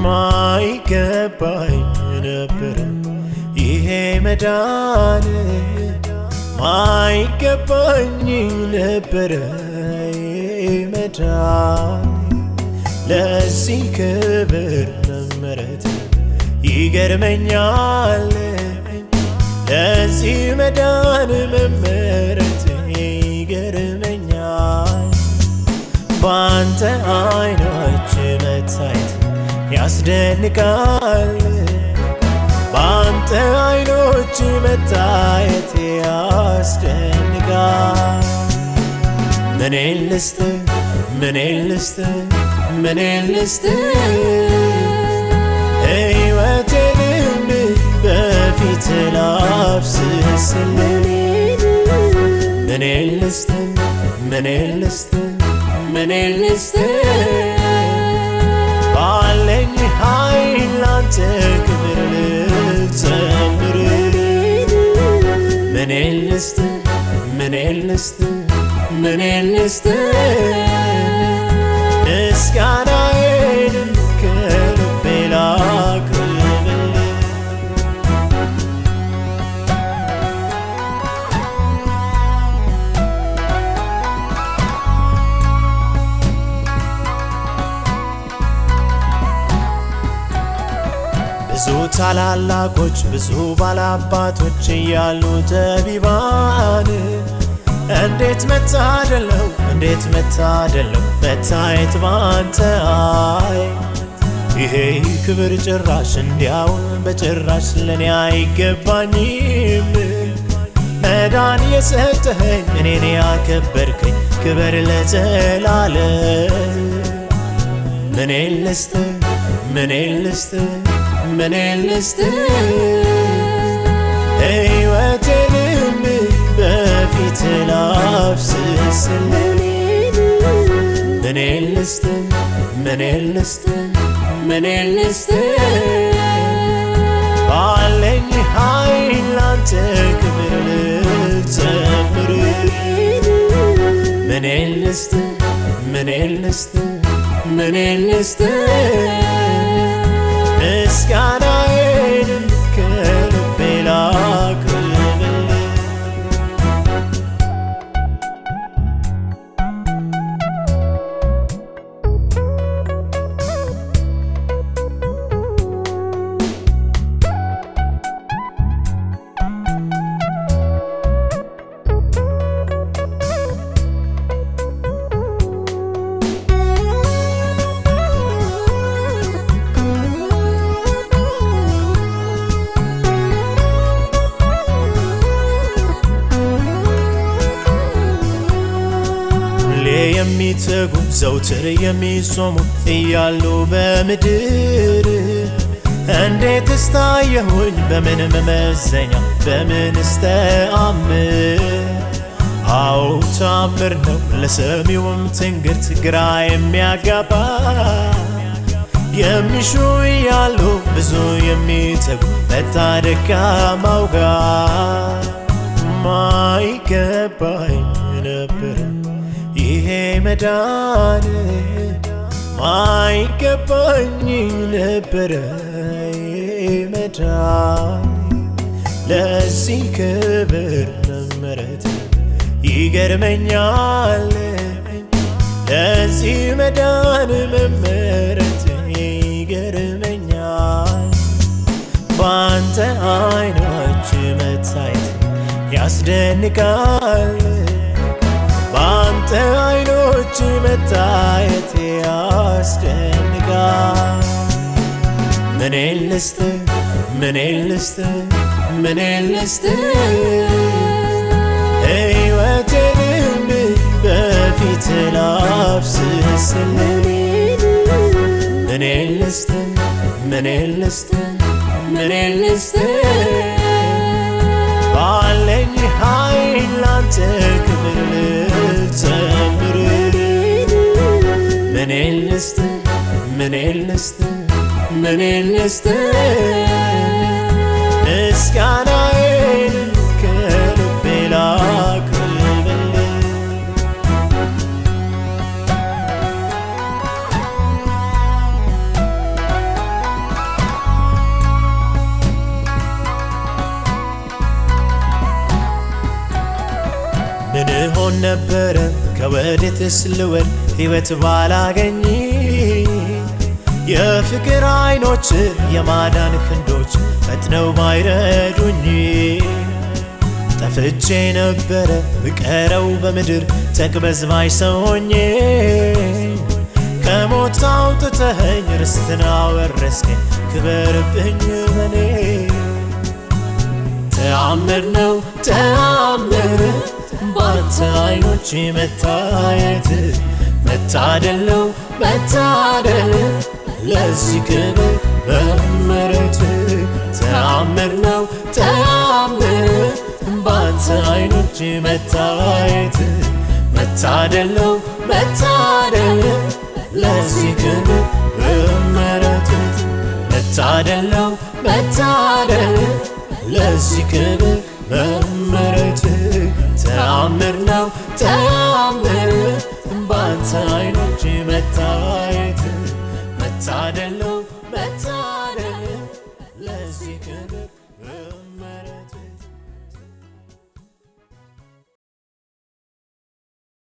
ማይገባኝ ነበር ይሄ መዳን ማይገባኝ ነበረ ይሄ መዳን ለዚህ ክብር መመረት ይገርመኛል ለዚህ መዳን መመረት ይገርመኛል በአንተ አይኖች መታየት ያስደንቃል በአንተ አይኖች መታየት ያስደንቃል ምኔ ልስጥ ምኔ ልስጥ ምኔ ልስጥ ሕይወቴንም በፊት ላፍስስል ምኔ ልስጥ ምኔ ልስጥ ምኔ ልስጥ ባለኝ ኃይል ላንተ ክብር ልዘምር ምኔ ልስጥ ምኔ ልስጥ ምኔ ልስጥ ምስጋናዬንም ከልቤ ላቅርብልህ ብዙ ታላላቆች ብዙ ባላባቶች እያሉ ጠቢባን እንዴት መታደለው እንዴት መታደለው መታየት ባንተ አይ ይሄ ክብር ጭራሽ እንዲያውን በጭራሽ ለኔ አይገባኝም መዳን የሰጠኸኝ እኔን ያከበርከኝ ክብር ለዘላለም ምኔ ልስጥ ምኔ ልስጥ ምኔ ልስጥ ሕይወቴንም በፊት ላፍስስል ምኔ ልስጥ ምኔ ልስጥ ምኔ ልስጥ ባለኝ ኃይል ላንተ ክብር ልዘምር ምኔ ልስጥ ምኔ ልስጥ ምኔ ልስጥ ምስጋናዬንም ከልቤ ላቅርብልህ ሁሌ የሚተጉ ዘውትር የሚጾሙ እያሉ በምድር እንዴት እስታየሁኝ በምን መመዘኛ በምን ስተአምር አዎ ታምር ነው ለሰሚውም ትንግርት ግራ የሚያጋባ የሚሹ እያሉ ብዙ የሚተጉ መታ ደካማው ጋር ማይገባኝ ነበር ይሄ መዳን ማይገባኝ ነበረ ይሄ መዳን ለዚህ ክብር መመረት ይገርመኛል ለዚህ መዳን መመረት ይገርመኛል በአንተ አይኖች መታየት ያስደንቃል በአንተ አይኖች መታየት ያስደንቃል ምኔ ልስጥ ምኔ ልስጥ ምኔ ልስጥ ሕይወቴንም በፊት ላፍስስል ምኔ ልስጥ ምኔ ልስጥ ምኔ ልስጥ ባለኝ ኃይል ላንተ ክብር ልዘምር ምኔ ልስጥ ምኔ ልስጥ ምኔ ልስጥ ምስጋናዬን ከልቤ ላቅርብልህ ሆን ነበረ ከወዴትስ ልወድ ሕይወት ባላገኝ የፍቅር አይኖች የማዳን ክንዶች ፈጥነው ባይረዱኝ ጠፍቼ ነበረ ብቀረው በምድር ተቅበዝባዥ ሰው ሆኜ ከሞት አውጥተኸኝ ርስትን አወረስከኝ ክበርብኝ በኔ ተአምር ነው ተአምር ባንተ አይኖች መታየት መታደል ነው መታደል ለዚህ ክብር መመረት ተአምር ነው ተአምር ባንተ አይኖች መታየት መታደል ነው መታደል ለዚህ ክብር መመረት መታደል ነው መታደል ለዚህ ክብር መመረት ተአምር ነው ተአምር ባንተ አይኖች መታየት መታደል ነው መታደል ለዚህ ክብር መመረት